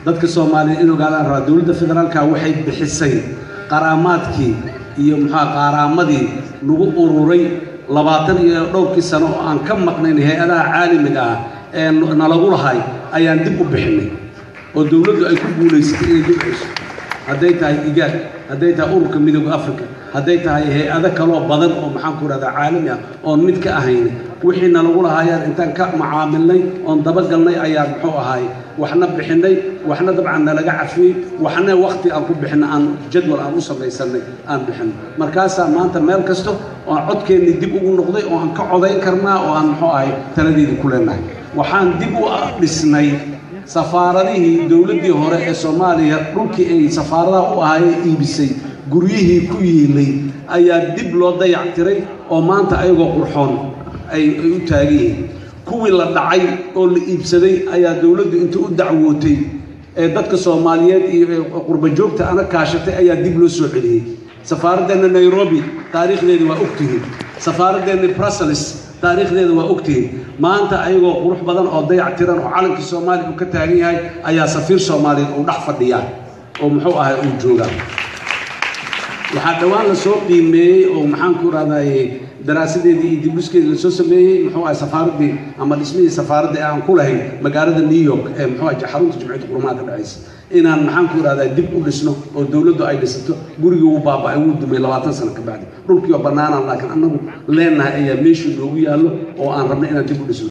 dadka soomaaliya in ogaadaan rabaa dowladda federaalka waxay bixisay qaraamaadkii iyo muxua qaaraamadii lagu ururay labaatan iyo dhowrkii sano oo aan ka maqnayn hay-adaha caalamiga ah ee nalagu lahay ayaan dib u bixinay oo dowladdu ay ku guulaysatay inay dib ceyso hadday tahay igaad hadday tahay ururka midooda africa hadday tahay hay-ado kaloo badan oo maxaan ku rahdaa caalami ah oon mid ka ahayn wixii nalagu lahaayaan intaan ka macaamilnay oon dabagalnay ayaan muxuu ahaay waxna bixinay waxna dabcan nalaga cafiyey waxna wakti aan ku bixinay aan jadwal aan u samaysanay aan bixinay markaasaa maanta meel kasto oon codkeennii dib ugu noqday oo aan ka codayn karnaa oo aan muxuu ahay taladeedii ku leenahay waxaan dib u dhisnay safaaradihii dowladdii hore ee soomaaliya dhulkii ay safaaradaha u ahaayee iibisay guryihii ku yiilay ayaa dib loo dayactiray oo maanta ayagoo qurxoon ay u taagan yihiin kuwii la dhacay oo la iibsaday ayaa dowladdu inta u dacwootay ee dadka soomaaliyeed iyo qurba joogta ana kaashatay ayaa dib loo soo celiyey safaaradeenna nairobi taariikhdeeda waa ogtihiin safaaradeenna brussels taariikhdeeda waa ogtihiin maanta ayagoo qurux badan oo dayac tiran oo calankii soomaaliya uu ka taagan yahay ayaa safiir soomaaliyeed uu dhex fadhiyaa oo muxuu ahay uu joogaa waxaa dhowaan la soo qiimeeyey oo maxaan ku rahdaye daraasadeedii iyo dibdhiskeedii lasoo sameeyey muxuu ahay safaaraddii ama dhismihii safaaradda ee aan ku lahayn magaalada new york ee muxuu ahay xarunta jimciyadda qurumaha ka dhacaysa inaan maxaan ku rahdaa dib u dhisno oo dowladdu ay dhisato gurigii wuu baaba'ay wuu dumay labaatan sano ka bacdi dhulkii oo bannaanaan laakiin annagu leennahay ayaa meeshuu noogu yaallo oo aan rabnay inaan dib u dhisno